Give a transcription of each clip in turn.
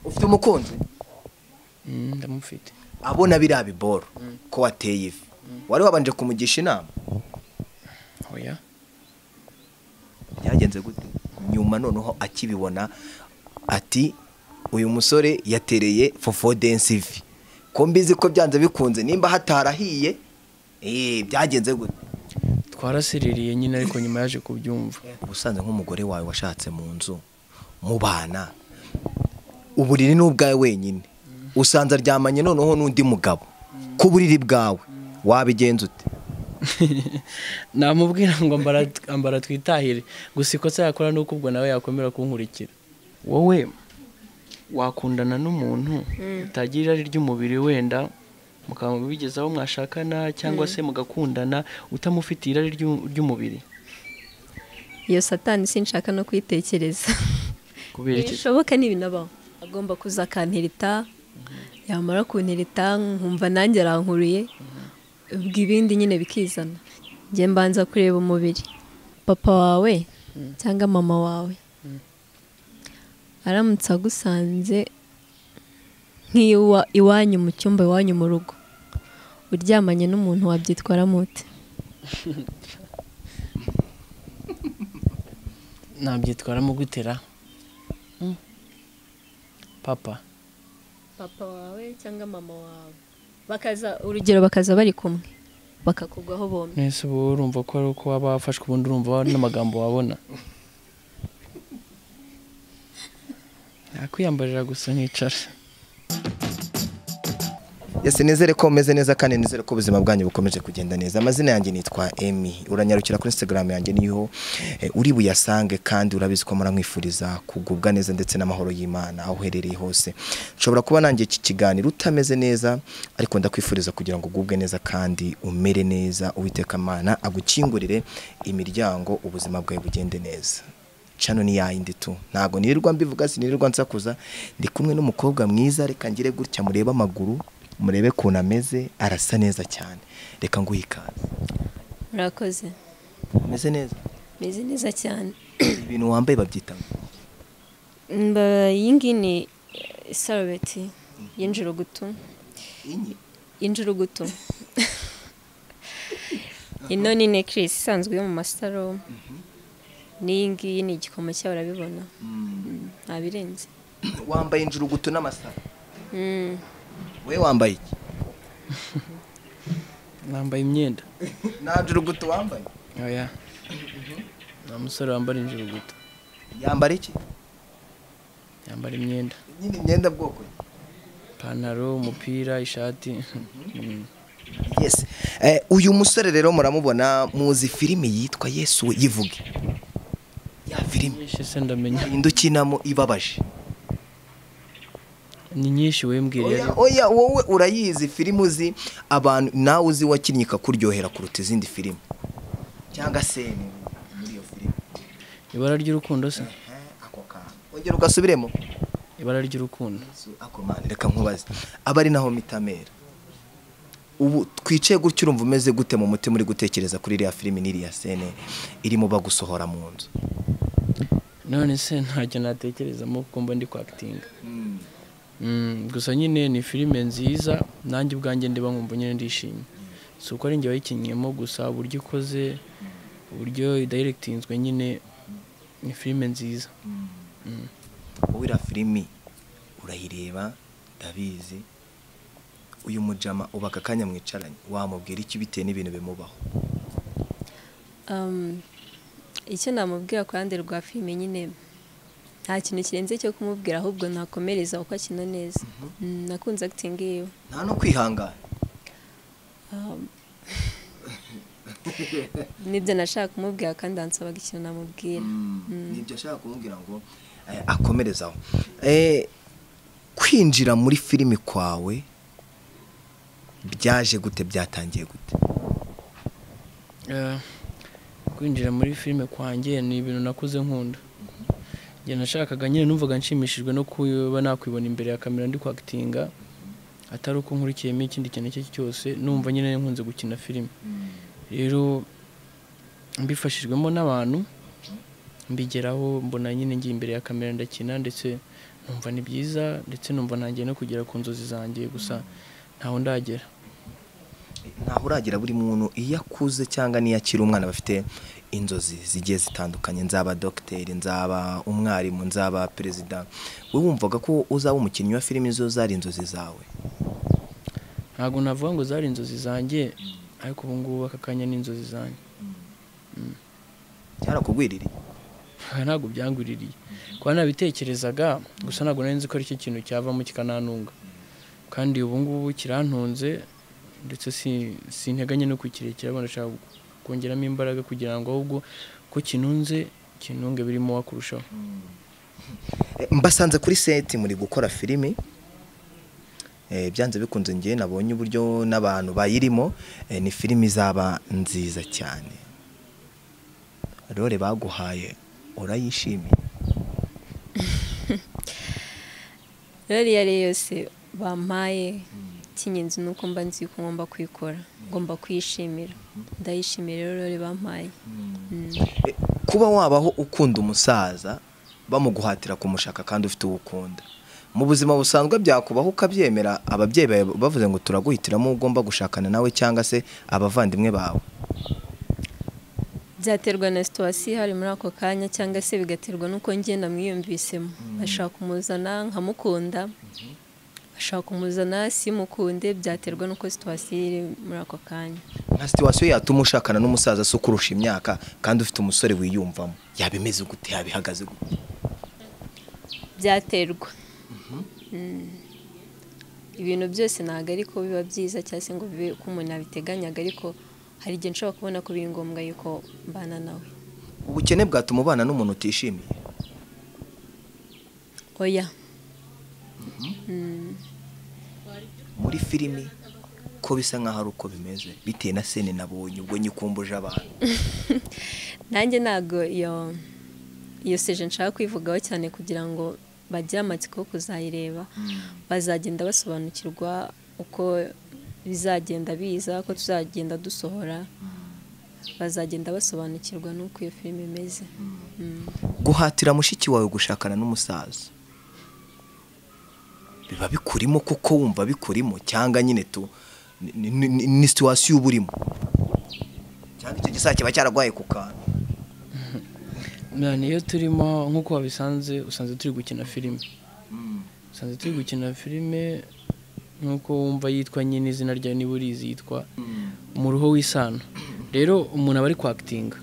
ufite umukunzi Mm, ndamufite abona biriya biboro ko wateye ivi wari wabanje kumugisha inama oya byagenze gute nyuma noneho akibibona ati uyu musore yatereye fofodensi ivi ko mbizi ko byanze bikunze nimba hatarahiye eh, byagenze gute twarasiririye nyine ariko nyuma yaje kubyumva ubusanzwe nk'umugore wawe washatse mu nzu mubana uburiri ni ubwawe wenyine usanze aryamanye noneho n'undi mugabo ku buriri bwawe wabigenza ute namubwira ngo ambara ambara twitahire gusa ikosa yakora ni uko ubwo nawe yakomera kunkurikira wowe wakundana n'umuntu utagira irari ry'umubiri wenda mukaba mubigezaho mwashakana cyangwa se mugakundana utamufite irari ry'u- ry'umubiri iyo satani sinshaka no kuyitekereza kubera iki bishoboka ni ibinabaho agomba kuza akantereta yamara kuntereta nkumva nanjye arankuriye ubwo ibindi nyine bikizana njye mbanza kureba umubiri papa wawe cyangwa mama wawe aramutse agusanze nk'iwa iwanyu mu cyumba iwanyu mu rugo uryamanye n'umuntu wabyitwaramo ute nabyitwaramo gutera Mm. papa papa wawe cyangwa mama wawe bakaza urugero bakaza bari kumwe bakakugwaho bombi mwese ubu urumva ko ari uko waba wafashwe ubundi urumva n'amagambo wabona nakwiyambarira gusa nkicara yesi nizere ko umeze neza kandi nizere ko ubuzima bwanyu bukomeje kugenda neza amazina yanjye nitwa emi uranyarukira kuri instagram yanjye niho eh, uri buyasange kandi urabizi ko muramwifuriza kugubwa neza ndetse n'amahoro y'imana aho uherereye hose nshobora kuba nanjye iki kiganiro utameze neza ariko ndakwifuriza kugira ngo ugubwe neza kandi umere neza uwiteka amana agukingurire imiryango ubuzima bwawe bugende neza cano ni yayindi tu ntabwo nirirwa mbivuga sinirirwa nsakuza ndi kumwe n'umukobwa mwiza reka ngire gutya murebe amaguru murebe ukuntu ameze arasa neza cyane reka nguhe ikaze murakoze ameze neza meze neza cyane ibintu wambaye babyita ngo? mba iyi ngiyi ni isarubeti y'injirugutu inyi y'injirugutu ino ni nekirisi isanzwe yo mu masaro n'iyi ngiyi ni igikomo cyawe urabibona nta birenze wambaye injurugutu n'amasaro we wambaye iki nambaye imyenda nta njurugutu wambaye oya nta musore wambara injiri guto yambara iki yambara imyenda nyine imyenda bwoko ki? ipantaro umupira ishati Mm. yes Eh, uyu musore rero muramubona muzi filimi yitwa yesu we yivuge ya filimi nyinshi se ndamenya indi ukinamo ibabaje ni nyinshi wembwiriye oya oya wowe urayizi filime uzi abantu nawe uzi wakinnye ikakuryohera kuruta izindi filime cyangwa se ni muri iyo filime ibara ry'urukundo se Ehe, ako kantu ongera ugasubiremo ibara ry'urukundo Yesu, ako mani, reka nkubaze aba ari naho mitamera ubu twicaye gutya urumva umeze gute mu mutima uri gutekereza kuri iriya filime n'iriya sene irimo bagusohora mu nzu none se ntacyo natekerezamo kuko mba ndi kwakitinga Mm, gusa nyine ni filime nziza nanjye ubwanjye ndiba nkumva nyine ndishimye si uko ari njye wayikinnyemo gusa uburyo ikoze uburyo idayiregitinzwe nyine ni filime nziza wowe iriya filimi urayireba ndabizi uyu mujama uba aka kanya mwicaranye wamubwira iki bitewe n'ibintu bimubaho Um, icyo namubwira ku ruhande rwa filime nyine nta kintu kirenze cyo kumubwira ahubwo nakomereza uko akina neza Mm, nakunze akitingi yiwe nta no kwihangana nibyo nashaka kumubwira kandi ansabaga ikintu namubwira nibyo ashaka kumubwira ngo eh, akomerezaho Eh, kwinjira muri filimi kwawe byaje gute byatangiye gute Eh, kwinjira muri filime kwanjye ni ibintu nakuze nkunda njye nashakaga nyine numvaga nshimishijwe no kuba nakwibona imbere ya kamera ndi kwakitinga atari uko nkurikiyemo ikindi kintu icyo ari cyo cyose numva nyine nkunze gukina filime rero mbifashijwemo n'abantu mbigeraho mbona nyine ngiye imbere ya kamera ndakina ndetse numva ni byiza ndetse numva nanjye no kugera ku nzozi zanjye gusa ntaho ndagera ntaho uragira buri muntu iyo akuze cyangwa n'iyo akiri umwana bafite inzozi zigiye zitandukanye nzaba dogiteri nzaba umwarimu nzaba perezida wowe wumvaga ko uzaba umukinnyi wa filime izo zari inzozi zawe ntabwo navuga ngo zari inzozi zanjye ariko ubu ngubu aka kanya ni inzozi zanjye byarakugwiririye aha ntabwo byanguririye kuba nabitekerezaga gusa ntabwo nari nzi ko aricyo kintu cyavamo kikanantunga kandi ubu ngubu kirantunze ndetse si- sinteganye no kukirekera ahubwo ndashaka kongeramo imbaraga kugira ngo ahubwo ko kinunze kinunge birimo wakurushaho Eh, mbasanze kuri seti muri gukora filimi Eh, byanze bikunze ngewe nabonye uburyo n'abantu bayirimo eh, ni filimi izaba nziza cyane rore baguhaye urayishimiye ririya rero yose bampaye icy'ingenzi ni uko mba nzi ko ngomba kuyikora ngomba kuyishimira ndayishimira rero rero bampaye Eh, kuba wabaho ukunda umusaza bamuguhatira kumushaka kandi ufite uwo ukunda mu buzima busanzwe byakubaho ukabyemera ababyeyi bawe bavuze ngo turaguhitiramo uwo ugomba gushakana nawe cyangwa se abavandimwe bawe byaterwa na situwasiyo ihari muri ako kanya cyangwa se bigaterwa n'uko ngenda mwiyumvisemo bashaka kumuzana nkamukunda bashaka kumuzana simukunde byaterwa n'uko situwasiyo iri muri ako kanya nka situwasiyo yatuma ushakana n'umusaza se ukurusha imyaka kandi ufite umusore wiyumvamo yaba imeze gute yaba ihagaze gute byaterwa Mm. ibintu byose ntabwo ariko biba byiza cyangwa se ngo bibe ko umuntu abiteganyaga ariko hari igihe nshobora kubona ko biri ngombwa yuko mbana nawe ubukene bwatuma ubana n'umuntu utishimiye oya muri filimi ko bisa nk'aho ari uko bimeze bitewe na sene nabonye ubwo nyikumbuje abantu nanjye ntabwo iyo iyo seje nshaka kwivugaho cyane kugira ngo bagire amatsiko yo kuzayireba bazagenda basobanukirwa uko bizagenda biza ko tuzagenda dusohora bazagenda basobanukirwa n'uko iyo filime imeze Mm. guhatira mushiki wawe gushakana n'umusaza biba bikurimo kuko wumva bikurimo cyangwa nyine tu ni- ni- ni ni situwasiyo uba urimo cyangwa icyo gisaka kiba cyaragwaye ku kantu none iyo turimo nk'uko wabisanze usanze turi gukina filime usanze turi gukina filime nk'uko wumva yitwa nyine izina ryawe niba urizi yitwa umuruho w'isano rero umuntu aba ari kwakitinga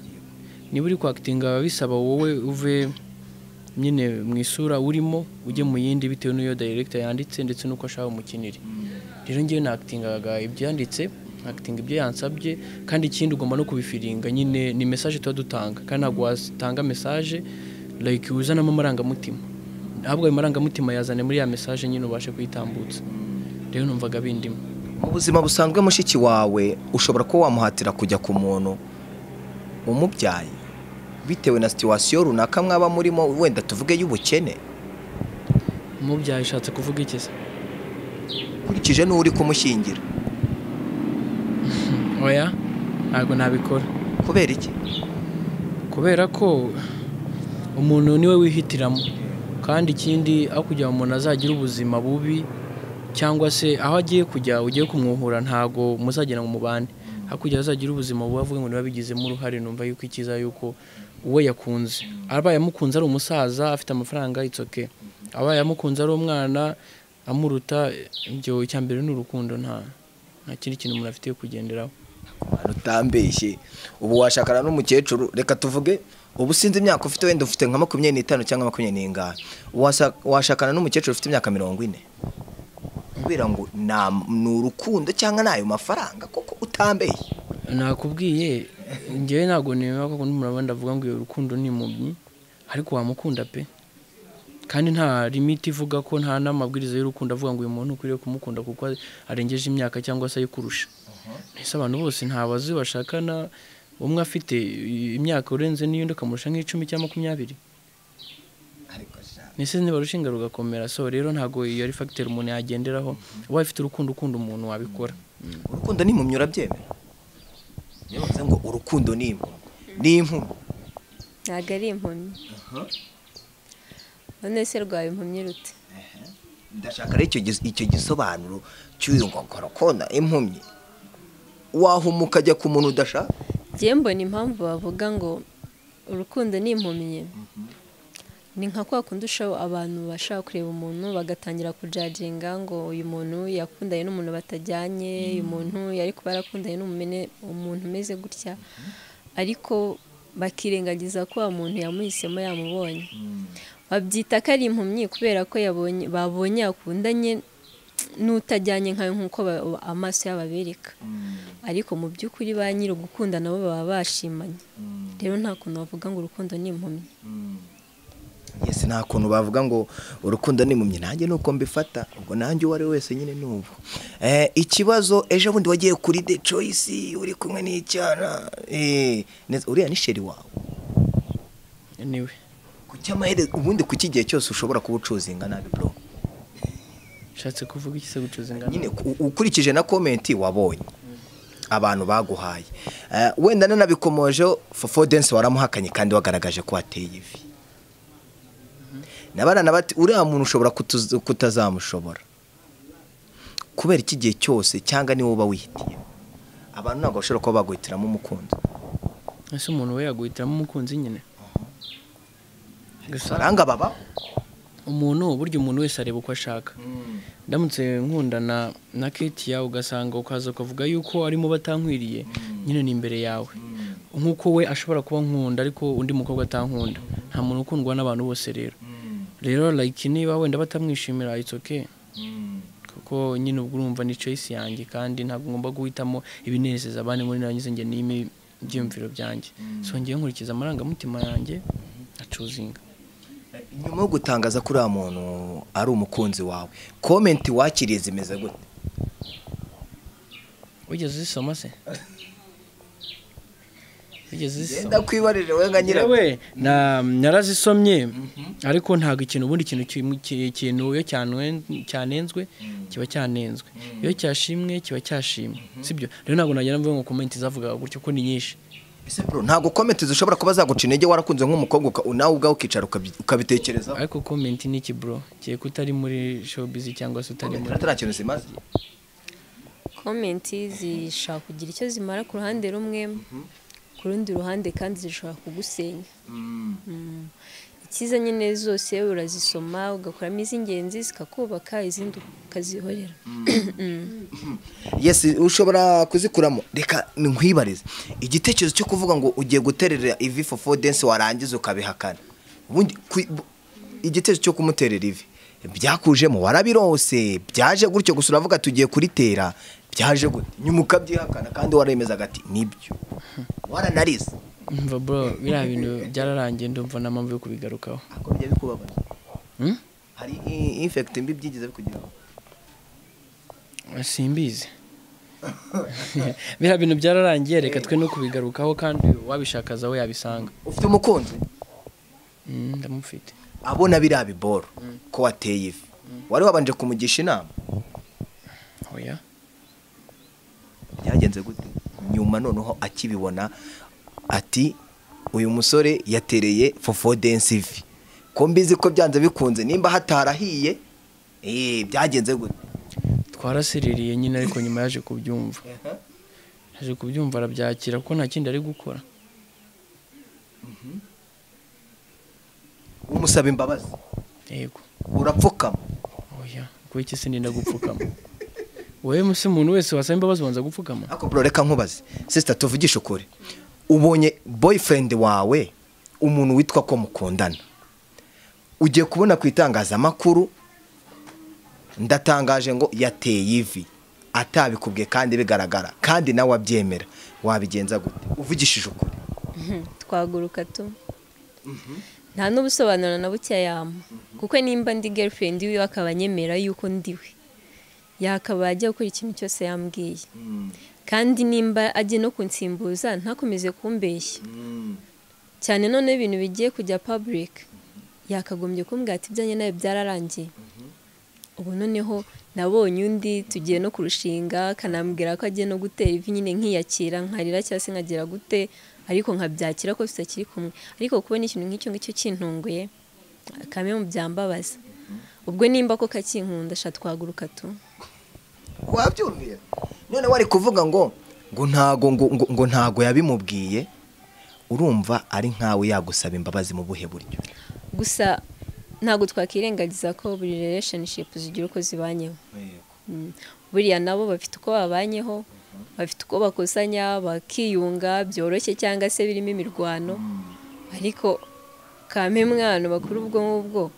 niba uri kwakitinga biba bisaba wowe uve nyine mu isura urimo ujye mu yindi bitewe n'iyo dayiregita yanditse ndetse n'uko ashaka umukinire rero ngewe nakitingaga ibyo yanditse nakitinga ibyo yansabye kandi ikindi ugomba no kubifiringa nyine ni mesaje tuba dutanga kandi ntabwo watanga mesaje like uzanamo amarangamutima ahubwo ayo marangamutima yazane muri ya mesaje nyine ubashe kuyitambutsa rero numvaga bindimo mu buzima busanzwe mushiki wawe ushobora kuba wamuhatira kujya ku muntu umubyaye bitewe na situwasiyo runaka mwaba murimo wenda tuvuge y'ubukene umubyaye ushatse kuvuga iki se ukurikije n'uwo uri kumushyingira oya ntabwo nabikora kubera iki kubera ko umuntu niwe wihitiramo kandi ikindi aho kugira ngo umuntu azagira ubuzima bubi cyangwa se aho agiye kujya ugiye kumwuhura ntabwo muzagera ngo mubane aho kugira ngo azagire ubuzima bubi avuga ngo ntibabigizemo uruhare numva yuko ikiza yuko uwo yakunze abaye amukunze ari umusaza afite amafaranga itsoke abaye amukunze ari umwana amuruta ibyo icya mbere ni urukundo nta nta kindi kintu umuntu afite yo kugenderaho Abantu utambeshye ubu washakana n'umukecuru reka tuvuge ubu sinzi imyaka ufite wenda ufite nka makumyabiri n'itanu cyangwa makumyabiri n'ingahe Wasa- washakana n'umukecuru ufite imyaka mirongo ine kubera ngo nta- ni urukundo cyangwa ni ayo mafaranga kuko utambeshye nakubwiye ngewe ntabwo nemera ko umuntu wenda avuga ngo iyo rukundo ni impumyi ariko wamukunda pe kandi nta limiti ivuga ko nta n'amabwiriza y'urukundo avuga ngo uyu muntu ukwiriye kumukunda kuko arengeje imyaka cyangwa se ayikurusha ese abantu bose nta bazi bashakana umwe afite imyaka urenze n'iyundi ukamurusha nk'icumi cyangwa makumyabiri nise niba urushinga rugakomera so rero ntabwo iyo ari fagiteri umuntu yagenderaho ubaye ufite urukundo ukunda umuntu wabikora urukundo ni impumyi urabyemera niyo bavuze ngo urukundo ni impumyi ni impumyi ntabwo ari impumyi none se rwawe impumyi rute ndashaka rero icyo gis- icyo gisobanuro cy'uyu ngongoro kona impumyi wahumuka ajya ku muntu udashaka ngewe mbona impamvu bavuga ngo urukundo ni impumyi ni nka kwa kundi usha- abantu bashaka kureba umuntu bagatangira kujaginga ngo uyu muntu yakundanye n'umuntu batajyanye uyu muntu yari kuba yarakundanye n'umumene- umuntu umeze gutya ariko bakirengagiza ko uwo muntu yamuhisemo yamubonye babyita ko ari impumyi kubera ko yabonye babonye yakundanye n'utajyanye nkayo nk'uko ba- amaso yabo abereka ariko mu by'ukuri ba nyiri ugukunda nabo baba bashimanye rero nta kuntu bavuga ngo urukundo ni impumyi yesi nta kuntu bavuga ngo urukundo ni impumyi nanjye nuko mbifata ubwo nanjye uwo ari we wese nyine ni ubu Eh, ikibazo ejo bundi wagiye kuri de coyisi uri kumwe n'icyana eh, neza- uriya ni sheri wawe niwe ku cy'amaherezo ubundi ku cy'igihe cyose ushobora kuba ucuzinga nabi bro ushatse kuvuga iki se gucuza ingano nyine ku- ukurikije na komenti wabonye abantu baguhaye Eh, wenda nanabikomojeho fofo dense waramuhakanye kandi wagaragaje ko wateye ivi nabarana bati uriya muntu ushobora kutuza- kutazamushobora kubera iki gihe cyose cyangwa niwe uba wihitiye abantu ntabwo bashobora kuba baguhitiramo umukunzi ese umuntu we yaguhitiramo umukunzi nyine gusa baranga baba umuntu burya umuntu wese areba uko ashaka ndamutse nkundana na ketiya ugasanga ukaza ukavuga yuko arimo batankwiriye nyine ni imbere yawe nk'uko we ashobora kuba nkunda ariko undi mukobwa atankunda nta muntu ukundwa n'abantu bose rero rero like niba wenda batamwishimira it's okay kuko nyine ubwo urumva ni choice yanjye kandi ntabwo ngomba guhitamo ibinezeza abandi muri nanjye njye n'imi byiyumviro byanjye so ngewe nkurikiza amarangamutima yanjye acuzinga nyuma yo gutangaza ko uriya muntu ari umukunzi wawe komenti wakiriye zimeze gute wigeze uzisoma se wigeze genda uzisoma kwibarire we nka nyirawe Yewe, na- narazisomye ariko ntabwo ikintu ubundi ikintu kimwe- ki- ikintu iyo cyanwe- cyanenzwe kiba cyanenzwe iyo cyashimwe kiba cyashimwe sibyo rero ntabwo nagira mvuga ngo komenti zavugaga gutyo ko ni nyinshi Ese bro ntabwo komenti zishobora kuba zaguca intege warakunze nk'umukobwa uka- nawe ubwawe ukicara ukabi- ukabitekerezaho ariko komenti ni iki bro kiye ko utari muri showbiz cyangwa se utari muri atari kintu zimaze komenti zishobora kugira icyo zimara ku ruhande rumwe ku rundi ruhande kandi zishobora kugusenya Mm. icyiza nyine zose urazisoma ugakuramo iz'ingenzi zikakubaka izindi ukazihorera yes ushobora kuzikuramo reka nkwibarize igitekerezo cyo kuvuga ngo ugiye guterera ivi fofo dense warangiza ukabihakana ubundi kwi- bu- igitekerezo cyo kumuterera ivi byakujemo warabirose byaje gutyo gusa uravuga tugiye kuritera byaje gute nyuma ukabyihakana kandi waremezaga ati nibyo waranarize mva bro biriya bintu byararangiye ndumva nta mpamvu yo kubigarukaho ako bijya bikubabaza Hmm? hari i- infect mbi byigeze bikugeraho simbizi biriya bintu byararangiye reka twe no kubigarukaho kandi wabishakaza aho yabisanga ufite umukunzi Mm, ndamufite abona biriya biboro ko wateye ivi wari wabanje kumugisha inama oya byagenze gute nyuma noneho akibibona ati uyu musore yatereye fofo dense ivi ko mbizi ko byanze bikunze nimba hatarahiye eh, byagenze gute twarasiririye nyine ariko nyuma yaje kubyumva yaje kubyumva arabyakira kuko nta kindi ari gukora umusaba imbabazi yego urapfukama oya kuko iki sininda gupfukama wowe se umuntu wese wasaba imbabazi ubanza gupfukama ariko bro reka nkubaze sister tuvugishe ukuri ubonye boyfriend wawe umuntu witwa ko mukundana ugiye kubona ku itangazamakuru ndatangaje ngo yateye ivi atabikubwiye kandi bigaragara kandi nawe abyemera wabigenza gute uvugishije ukuri twaguruka tu nta n'ubusobanuro na buke yama kuko nimba ndi girlfriend wiwe akaba anyemera yuko ndiwe yakaba ajya gukora ikintu cyose yambwiye kandi nimba agiye no kunsimbuza ntakomeze kumbeshya cyane none ibintu bigiye kujya public yakagombye kumbwira ati ibyanjye nawe byararangiye ubu noneho nabonye undi tugiye no kurushinga akanambwira ko agiye no gutera ivi nyine nkiyakira nkarira cyangwa se nkagira gute ariko nkabyakira ko tutakiri kumwe ariko kubona ikintu nk'icyo ngicyo kintunguye kamwe mu byambabaza ubwo nimba ko kakinkunda ashaka twaguruka tu wabyumvira none wari kuvuga ngo ngo ntago ngo ngo- ngo ntago yabimubwiye urumva ari nkawe yagusaba imbabazi mu buhe buryo gusa ntabwo twakirengagiza ko buri relationship zigira uko zibanyeho Mm. buriya nabo bafite uko babanyeho bafite uko bakosanya bakiyunga byoroshye cyangwa se birimo imirwano ariko kamwe mwana bakuru ubwo ngubwo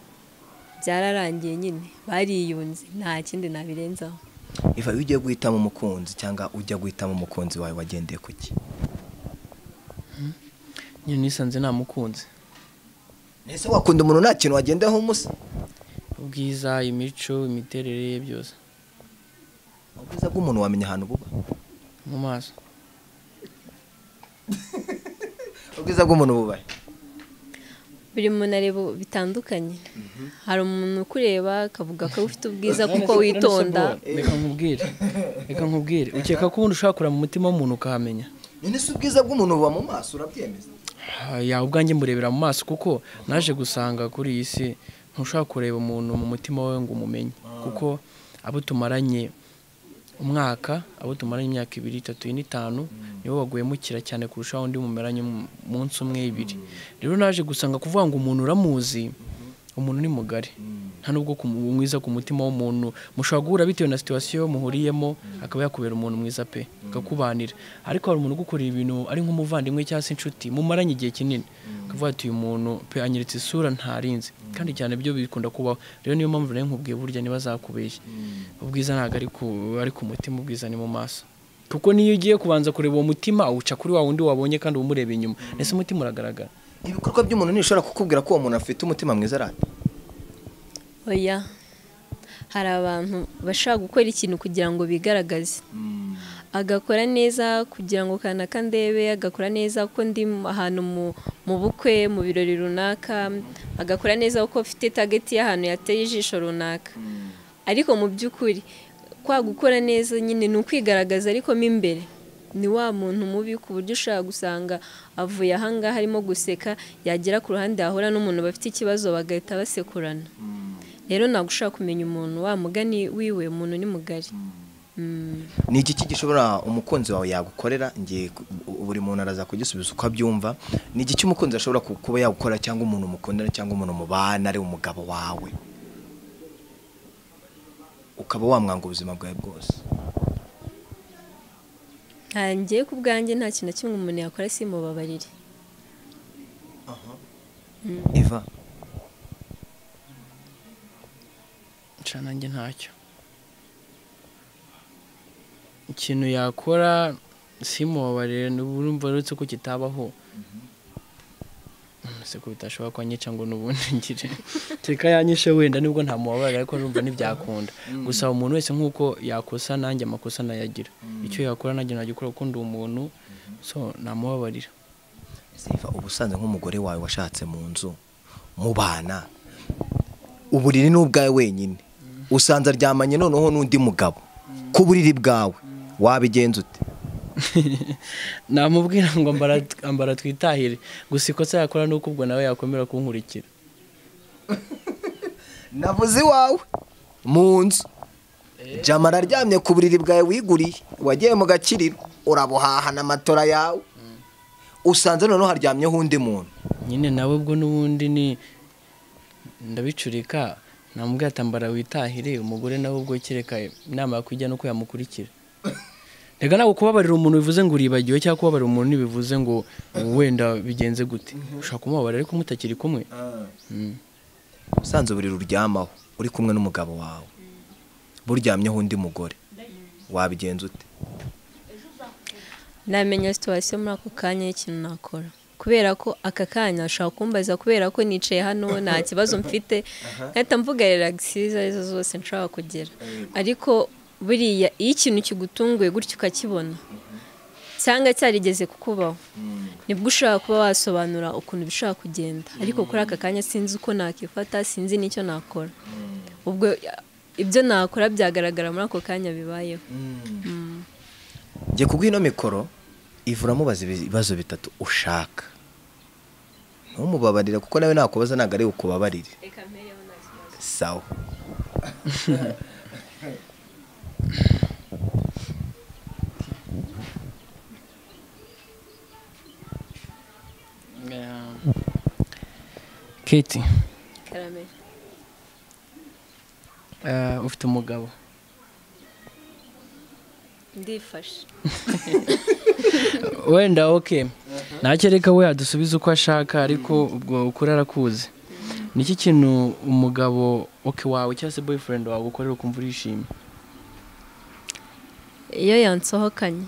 byararangiye nyine bariyunze nta kindi nabirenzaho iva iyo ugiye guhitamo umukunzi cyangwa ujya guhitamo umukunzi wawe wagendeye ku ki nyine nisanze namukunze ese wakunda umuntu nta kintu wagendaho umusa ubwiza imico imiterere ye byose ubwiza bw'umuntu wamenya ahantu buba mu maso ubwiza bw'umuntu bubahe buri muntu areba bitandukanye hari umuntu ukureba akavuga ko ufite ubwiza kuko witonda reka nkubwire reka nkubwire ukeka ko ubundi ushobora kureba mu mutima w'umuntu ukahamenya none se ubwiza bw'umuntu buba mu maso urabyemeza Ah, yawe ubwanjye murebera mu maso kuko naje gusanga kuri iyi si ntushobora kureba umuntu mu mutima wawe ngo umumenye kuko abo tumaranye umwaka abo tumaranye imyaka ibiri itatu ine itanu nibo bagwemukira cyane kurushaho undi mumeranye mu- munsi umwe ibiri rero naje gusanga kuvuga ngo umuntu uramuzi umuntu ni mugari nta nubwo ku- umwiza ku mutima w'umuntu mushobora guhura bitewe na situwasiyo muhuriyemo akaba yakubera umuntu mwiza pe akakubanira ariko hari umuntu ugukorera ibintu ari nk'umuvandimwe cyangwa se inshuti mumaranye igihe kinini akavuga ati uyu muntu pe anyeretse isura ntarinzi kandi cyane byo bikunda kubaho rero niyo mpamvu nayo nkubwiye burya ntibazakubeshye ubwiza ntabwo ari ku ari ku mutima ubwiza ni mu maso kuko niyo ugiye kubanza kureba uwo mutima uca kuri wa wundi wabonye kandi uba umureba inyuma ndetse umutima uragaragara ibikorwa by'umuntu ntibishobora kukubwira ko uwo muntu afite umutima mwiza arata oya hari abantu bashobora gukora ikintu kugira ngo bigaragaze agakora neza kugira ngo kanaka ndebe agakora neza ko ndi ahantu mu- mu bukwe mu birori runaka agakora neza kuko afite tageti y'ahantu yateye ijisho runaka ariko mu by'ukuri kwa gukora neza nyine ni ukwigaragaza ariko mo imbere ni wa muntu mubi ku buryo ushobora gusanga avuye ahangaha arimo guseka yagera ku ruhande yahura n'umuntu bafite ikibazo bagahita basekurana rero ntabwo ushobora kumenya umuntu wa mugani wiwe umuntu ni mugari Mm. ni iki gishobora umukunzi wawe yagukorera ngiye ku- u- buri muntu araza kugisubiza uko abyumva ni iki umukunzi ashobora ku- kuba yagukora cyangwa umuntu mukundana cyangwa umuntu mubana ari umugabo wawe ukaba wamwanga ubuzima bwawe bwose ntangiye ku bwanjye nta kintu na kimwe umuntu yakora simubabarire iva nca nanjye ntacyo ikintu yakora simubabarire n'uburumva uretse ko kitabaho se ko bitashobora ko anyica ngo n'ubundi ngire teka yanyishe wenda nubwo ntamubabarira ariko numva ntibyakunda gusa umuntu wese nk'uko yakosa nanjye amakosa nayagira icyo yakora nanjye nagikora kuko ndi umuntu so namubabarira Ese iva uba usanze nk'umugore wawe washatse mu nzu mubana uburiri ni ubwawe wenyine usanze aryamanye noneho n'undi mugabo ku buriri bwawe wabigenza ute namubwira ngo ambara ambara twitahire gusa ikosa yakora ni uko ubwo nawe yakomera kunkurikira navuze iwawe mu nzu jama araryamye ku buriri bwawe wiguriye wagiye mu gakiriro urabuhaha na matora yawe usanze noneho haryamyeho undi muntu nyine nawe ubwo n'ubundi ni ndabicurika namubwira ati ambara witahire umugore nawe ubwo kereka inama yakwijya nuko yamukurikira reka ntabwo kubabarira umuntu bivuze ngo uribagiwe cyangwa kubabarira umuntu ntibivuze ngo wenda bigenze gute ushobora kumubabarira ariko mutakiri kumwe Mm. usanze uburiri uryamaho uri kumwe n'umugabo wawe buryamyeho undi mugore wabigenza ute namenya situwasiyo muri ako kanya y'ikintu nakora kubera ko aka kanya ashobora kumbaza kubera ko nicaye hano nta kibazo mfite nkahita mvuga relaxi izo ari zo zose nshobora kugera ariko buriya iyo ikintu kigutunguye gutya ukakibona cyangwa cyarigeze kukubaho nibwo ushobora kuba wasobanura ukuntu bishobora kugenda ariko kuri aka kanya sinzi uko nakifata sinzi n'icyo nakora ubwo ibyo nakora byagaragara muri ako kanya bibayeho njye kubw'ino mikoro ivura amubaza ibibazo bitatu ushaka ntumubabarire kuko nawe nakubaza ntabwo ari ukubabarire reka mpereho nta kibazo sawa keti karameri ufite umugabo ndifashe wenda oke ntakereka we yadusubiza uko ashaka ariko ubwo ukuri arakuzi ni iki kintu umugabo oke wawe cyangwa se boyfriend wawe ukorera ukumva urishimye iyo yansohokanye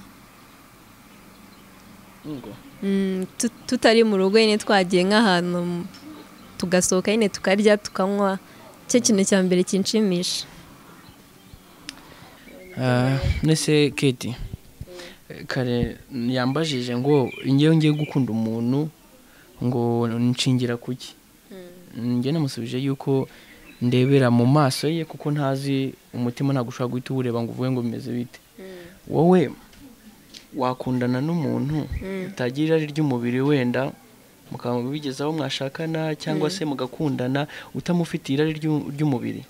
Mm, tu- tutari mu rugo nyine twagiye nk'ahantu mu- tugasohoka nyine tukarya tukanywa cyo kintu cya mbere kinshimisha Ah, nese keti kare yambajije ngo njyewe ngiye gukunda umuntu ngo nshingira ku ki njye namusubije yuko ndebera mu maso ye kuko ntazi umutima ntabwo ushobora guhita uwureba ngo uvuge ngo bimeze bite wowe wakundana n'umuntu utagira irari ry'umubiri wenda mukaba bigeze aho mwashakana cyangwa se mugakundana utamufite irari ry'u- ry'umubiri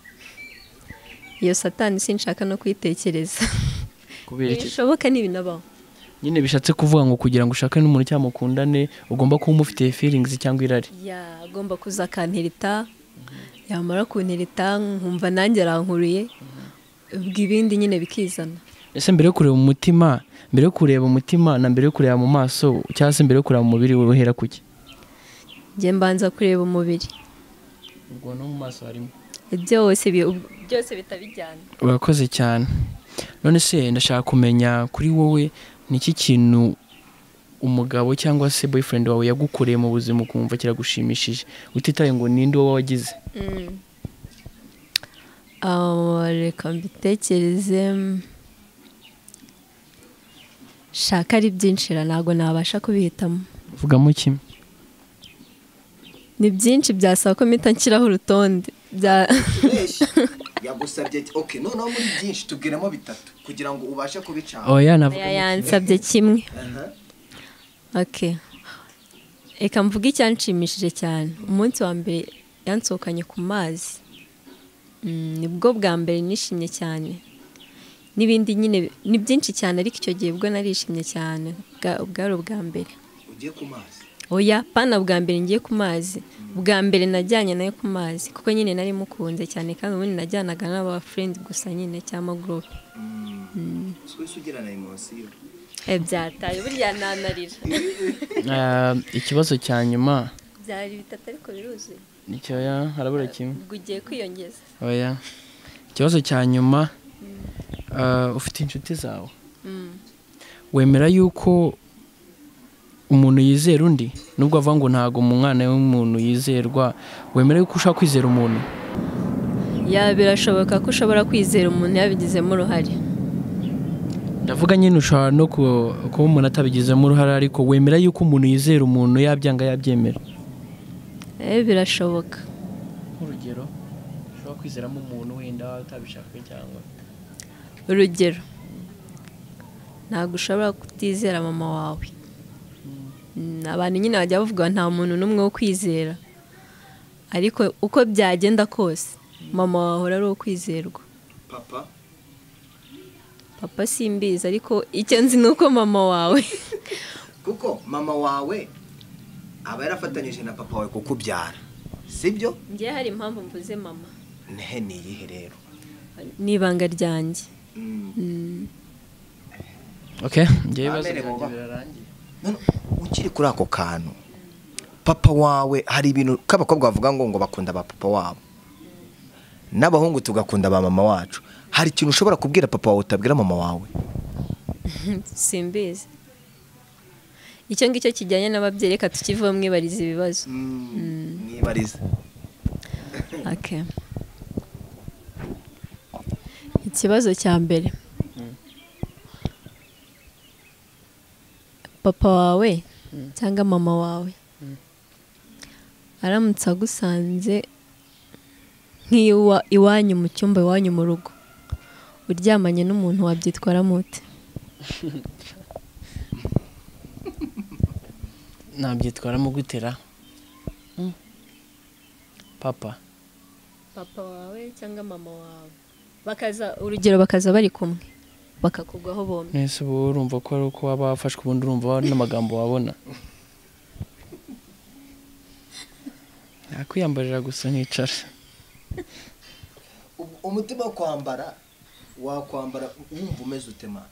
iyo satani sinshaka no kuyitekereza kubera iki bishoboka ni ibinabaho nyine bishatse kuvuga ngo kugira ngo ushake n'umuntu cyangwa mukundane ugomba kuba umufite feelings cyangwa irari yagomba kuza akantereta yamara kuntereta nkumva nanjye arankuriye ubwo ibindi nyine bikizana ese mbere yo kureba umutima mbere yo kureba umutima na mbere yo kureba mu maso cyangwa se mbere yo kureba mu mubiri uhera ku ki njye mbanza kureba umubiri ubwo no mu maso harimo byose bi- byose bitabijyana urakoze cyane none se ndashaka kumenya kuri wowe ni iki kintu umugabo cyangwa se boyfriend wawe yagukoreye mu buzima ukumva kiragushimishije utitaye ngo ninde wowe wagize Ah, reka mbitekereze shaka ari byinshira ntabwo nabasha kubihitamo vugamo kimwe ni byinshi byasaba ko mpita nshyiraho urutonde bya yagusabye oke noneho muri byinshi tubwiramo bitatu kugira ngo ubashe kubicana oya navuga Oya, yansabye kimwe ok reka mvuge icyanshimishije cyane umunsi wa mbere yansohokanye ku mazi Mm, nibwo bwa mbere nishimye cyane n'ibindi nyine ni byinshi cyane ariko icyo gihe bwo narishimye cyane bwa- bwari ubwa mbere ugiye ku mazi oya pana bwa mbere ngiye ku mazi bwa mbere najyanye nayo ku mazi kuko nyine nari mukunze cyane kandi ubundi najyanaga n'aba friend gusa nyine cyangwa group twese ugira na emosiyo Eh, byataye burya nanarira Ah, ikibazo cya nyuma byari bitatu ariko biruzuye nicyoya harabura kimwe ubwo ugiye kwiyongeza oya ikibazo cya nyuma ah, ufite inshuti zawe wemera yuko umuntu yizera undi nubwo avuga ngo ntabwo mu mwana w'umuntu yizerwa wemera yuko ushobora kwizera umuntu ya birashoboka ko ushobora kwizera umuntu yabigizemo uruhare ndavuga nyine ushobora no ku- kuba umuntu atabigizemo uruhare ariko wemera yuko umuntu yizera umuntu yabyanga yabyemera eh birashoboka nk'urugero ushobora kwizeramo umuntu wenda utabishaka cyangwa urugero ntabwo ushobora kutizera mama wawe Mm, abantu nyine bajya bavuga nta muntu n'umwe wo kwizera ariko uko byagenda kose mama wawe ari uwo kwizerwa papa papa simbizi ariko icyo nzi ni uko mama wawe kuko mama wawe aba yarafatanyije na papa wawe kukubyara sibyo ngewe hari impamvu mvuze mama ntehe ni iyihe rero ni ibanga ryanjye ok njyewe ibibazo Amerere byanjye bubaha. birarangiye None ukiri kuri ako kantu papa wawe hari ibintu k'abakobwa bavuga ngo ngo bakunda ba papa wabo n'abahungu tugakunda ba mama wacu hari ikintu ushobora kubwira papa wawe utabwira mama wawe simbizi icyo ngicyo kijyanye n'ababyeyi reka tukivuba mwibariza ibibazo mwibarize Okay. ikibazo cya mbere papa wawe cyangwa mama wawe aramutse agusanze nk'iwa iwanyu mu cyumba iwanyu mu rugo uryamanye n'umuntu wabyitwaramo ute nabyitwaramo gutera papa papa wawe cyangwa mama wawe bakaza urugero bakaza bari kumwe bakakugwaho bombi mwese ubu urumva ko ari uko waba wafashwe ubundi urumva n'amagambo wabona nakwiyambarira gusa nkicara umutima wo kwambara wakwambara wumva umeze utema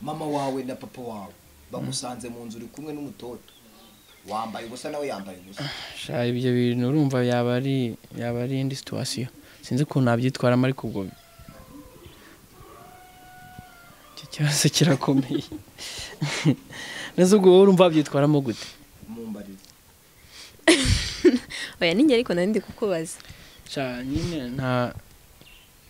mama wawe na papa wawe bagusanze mu nzu uri kumwe n'umutoto wambaye ubusa nawe yambaye ubusa sha ibyo bintu urumva yaba ari yaba ari indi situwasiyo sinzi ukuntu nabyitwaramo ariko ubwo icyo kibazo kirakomeye neza ubwo wowe urumva wabyitwaramo gute mumbarire oya ninjye ariko nari ndi kukubaza sha nyine nta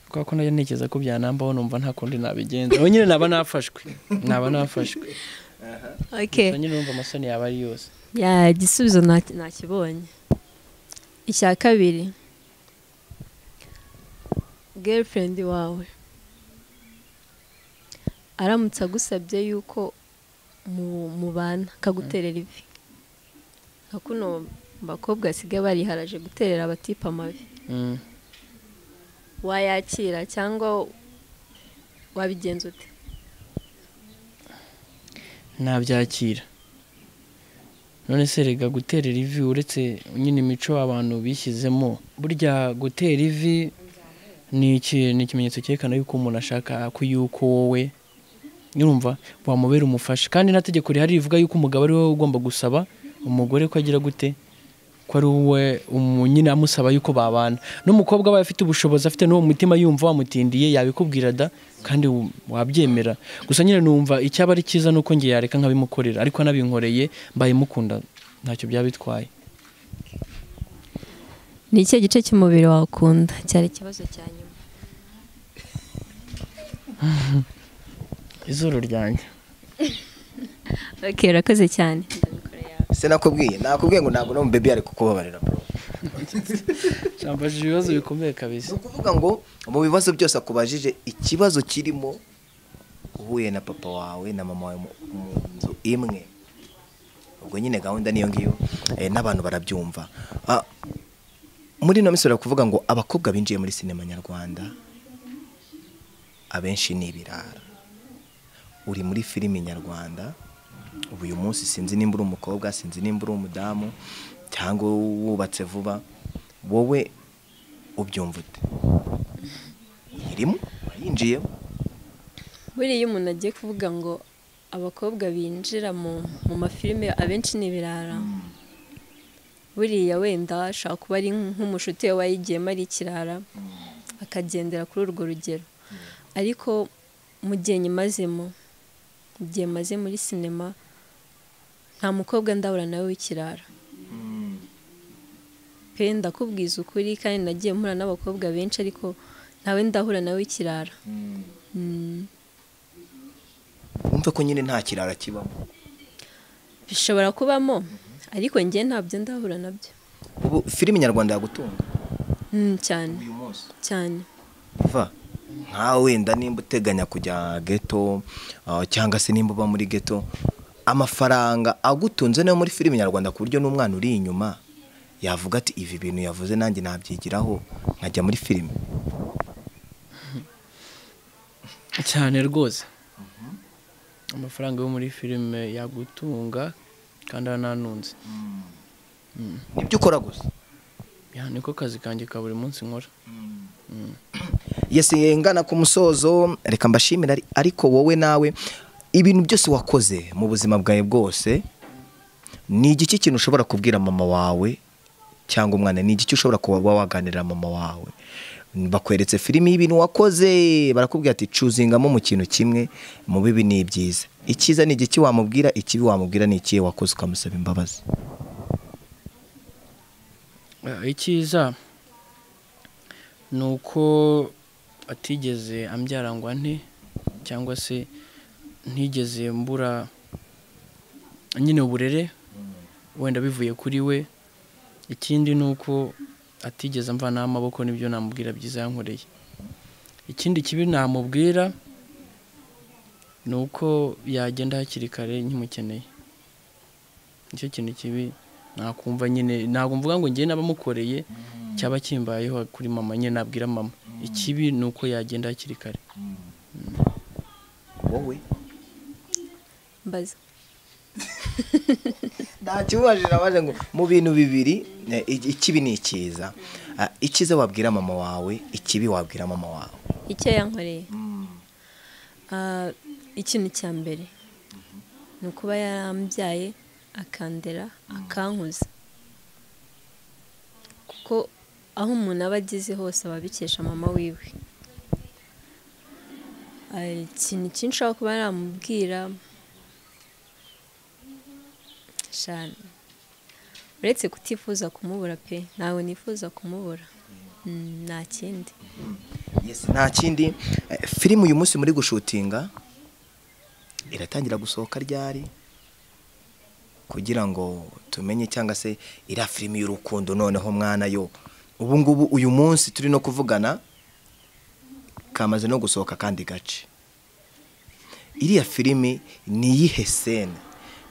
kubera ko najya ntekereza ko byanambaho numva nta kundi nabigenza aho nyine naba nafashwe naba nafashwe okay nyine urumva amasoni yaba ari yose ya igisubizo nta- nakibonye icya kabiri girlfriend wawe aramutse agusabye yuko mu- mubana akaguterera ivi nka kuno bakobwa basigaye bariharaje guterera abatipe amavi Mm. wayakira cyangwa wabigenza ute ntabyakira none se rega guterera ivi uretse nyine imico abantu bishyizemo burya gutera ivi ni iki- ni ikimenyetso cyerekana yuko umuntu ashaka ko yuko wowe nyurumva wamubera umufasha kandi nta tegeko rihari rivuga yuko umugabo ari wowe ugomba gusaba umugore ko agira gute ko ari we umu- nyine amusaba yuko babana n'umukobwa aba afite ubushobozi afite n'uwo mutima yumva wamutindiye yabikubwira da kandi wu- wabyemera gusa nyine numva icyaba ari cyiza nuko nge yareka nkabimukorera ariko anabinkoreye mbaye mukunda ntacyo byaba bitwaye ni ikihe gice cy'umubiri wakunda cyari ikibazo cya nyuma izuru ryanjye ok urakoze cyane se nakubwiye nakubwiye ngo ntabwo no bebe ari kukubabarira bro cyambajije ibibazo bikomeye kabisa ni ukuvuga ngo mu bibazo byose akubajije ikibazo kirimo uhuye na papa wawe na mama wawe mu- mu nzu imwe ubwo nyine gahunda niyo ngiyo eh, n'abantu barabyumva Ah, muri ino minsi kuvuga ngo abakobwa binjiye muri sinema nyarwanda abenshi ni ibirara uri muri filimi nyarwanda ubu uyu munsi sinzi nimba uri umukobwa sinzi nimba uri umudamu cyangwa wubatse vuba wowe ubyumva ute uyirimo wayinjiyemo buriya iyo umuntu agiye kuvuga ngo abakobwa binjira mu mu mafilime abenshi ni ibirara buriya wenda ashobora kuba ari nk'umushuti we wayigiyemo ari ikirara akagendera kuri urwo rugero ariko mu gihe nyimazemo mu gihe maze muri sinema nta mukobwa ndabura nawe w'ikirara pe ndakubwiza ukuri kandi nagiye mpura n'abakobwa benshi ariko ntawe ndahura nawe w'ikirara Mm. wumve ko nyine nta kirara kibamo bishobora kubamo ariko njye ntabyo ndahura nabyo ubu filime nyarwanda yagutunga Mm, cyane uyu munsi cyane va nka wenda nimba uteganya kujya geto ah, cyangwa se nimba uba muri geto amafaranga agutunze nayo muri filime nyarwanda ku buryo n'umwana uri inyuma yavuga ati ibi bintu yavuze nanjye nabyigiraho nkajya muri filime cyane rwose amafaranga yo muri filime yagutunga kandi arananunze nibyo ukora gusa Ya, niko kazi kanjye ka buri munsi nkora yesi ngana ku musozo reka mbashimire ari- ariko wowe nawe ibintu byose wakoze mu buzima bwawe bwose ni igiki kintu ushobora kubwira mama wawe cyangwa umwana ni igiki ushobora kuba waganirira mama wawe bakweretse filimi y'ibintu wakoze barakubwira ati cuzingamo mu kintu kimwe mu bibi ni ibyiza icyiza ni igiki wamubwira ikibi wamubwira ni ikihe wakoze ukamusaba imbabazi Eh, icyiza ni uko atigeze ambyara ngo ante cyangwa se ntigeze mbura nyine uburere wenda bivuye kuri we ikindi ni uko atigeze amvanaho amaboko nibyo namubwira byiza yankoreye ikindi kibi namubwira ni uko yagenda hakiri kare nkimukeneye nicyo kintu kibi nakumva nyine ntabwo mvuga ngo njye n'abamukoreye cyaba kimbayeho kuri mama nyine nabwira mama ikibi ni uko yagenda hakiri kare wowe mbaza ntakibaje nabaje ngo mu bintu bibiri eh, i- ikibi ni icyiza Ah, icyiza wabwira mama wawe ikibi wabwira mama wawe icyo yankoreye Ah, ikintu cya mbere ni ukuba yarambyaye akandera akankuza kuko aho umuntu aba ageze hose aba abikesha mama wiwe Ah, ikintu cyinshi aho kuba namubwira shana uretse kutifuza kumubura pe ntawe nifuza kumubura Mm, nta kindi Yes, nta kindi Eh, filime uyu munsi muri gushutinga iratangira gusohoka ryari kugira ngo tumenye cyangwa se iriya filime y'urukundo noneho mwana yo ubu ngubu uyu munsi turi no kuvugana kamaze no gusohoka akandi gace iriya filime ni iyihe sene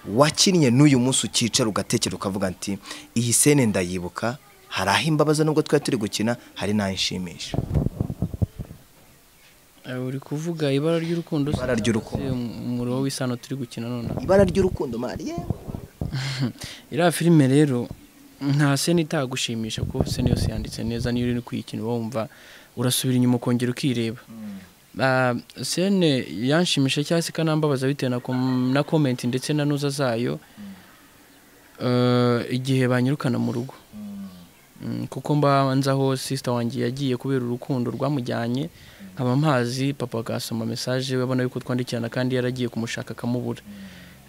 wakinnye n'uyu munsi ukicara ugatekera ukavuga ati iyi sene ndayibuka hari aho imbabaza nubwo twari turi gukina hari n'aho inshimisha Eh, uri kuvuga ibara ry'urukundo se? Ibara ry'urukundo. Eh, umurobo w'isano turi gukina nonaha ibara ry'urukundo mari yewe iriya filime rero nta sena itagushimisha kuko sena yose yanditse neza niyo uri kuyikina uba wumva urasubira inyuma ukongera ukireba Ah, sene yanshimisha cyangwa se ikanambabaza bitewe na kom- na komenti ndetse na nuza zayo Eh, igihe banyirukana mu rugo Mm, kuko mbanza aho sisita wanjye yagiye kubera urukundo rwamujyanye nkaba mpazi papa agasoma mesaje we abona yuko twandikirana kandi yaragiye kumushaka akamubura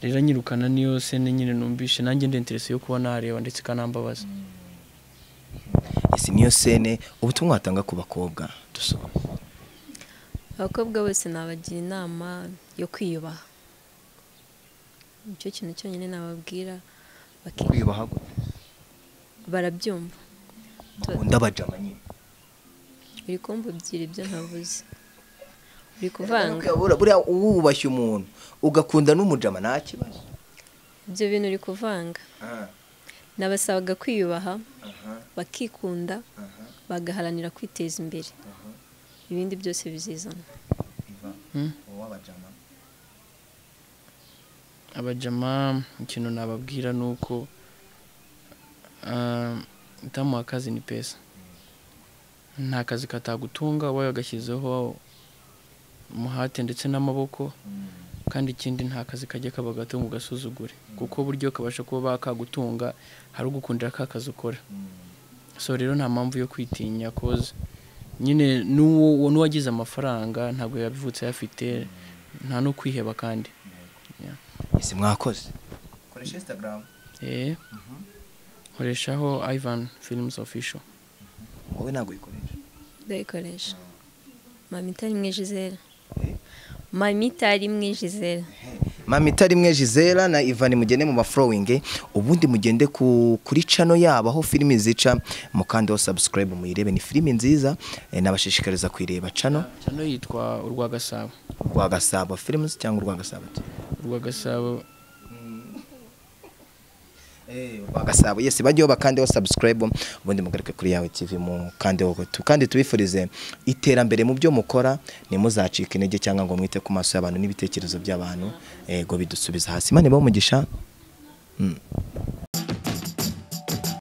rero anyirukana niyo sene nyine numvishe nanjye ndenterese yo kuba nareba ndetse ikanambabaza isi niyo sene ubutumwa watanga ku bakobwa dusoma abakobwa bose nabagira inama yo kwiyubaha nicyo kintu cyonyine nababwira baki- kwiyubaha barabyumva ndabajama nyine uri kumva ebyiri ibyo ntavuze uri kuvanga Buriya- buriya uba wubashye umuntu ugakunda n'umujama nta kibazo ibyo bintu uri kuvanga nabasabaga kwiyubaha bakikunda bagaharanira kwiteza imbere ibindi byose bizizana Hmm? uwabajama abajama ikintu nababwira ni uko ah, utamuha akazi ni pesa nta kazi katagutunga wowe wagashyizeho umuhate ndetse n'amaboko kandi ikindi nta kazi kajya kaba gato ngo ugasuzugure kuko buryo kabasha kuba bakagutunga hari ugukundira ka kazi ukora so rero nta mpamvu yo kwitinya koza nyine n'uwo n'uwagize amafaranga ntabwo yabivutse ayafite nta no kwiheba kandi isi mwakoze koresha instagram Eh, nkoreshaho Ivan Films Official. wowe ntabwo uyikoresha ndayikoresha mami itari mwe jizera mami itari mwe jizera mama itari imwe Gisela na Ivan mugende mu maflowing ubundi mugende ku, kuri channel yabo aho filimi zica mukandeho subscribe muyirebe ni filimi nziza eh, nabashishikariza kuyireba channel Channel yitwa Urwa Gasabo. rwa Gasabo Films cyangwa rwa Gasabo TV. Urwa Gasabo bagasabo yesi bajyeho bakandeho subscribe ubundi mugaruke kuri yawe tv mu kandeho tu- kandi tubifurize iterambere mu byo mukora ntimuzacike intege cyangwa ngo mwite ku maso y'abantu n'ibitekerezo by'abantu yego bidusubiza hasi imana ibahe umugisha Mm.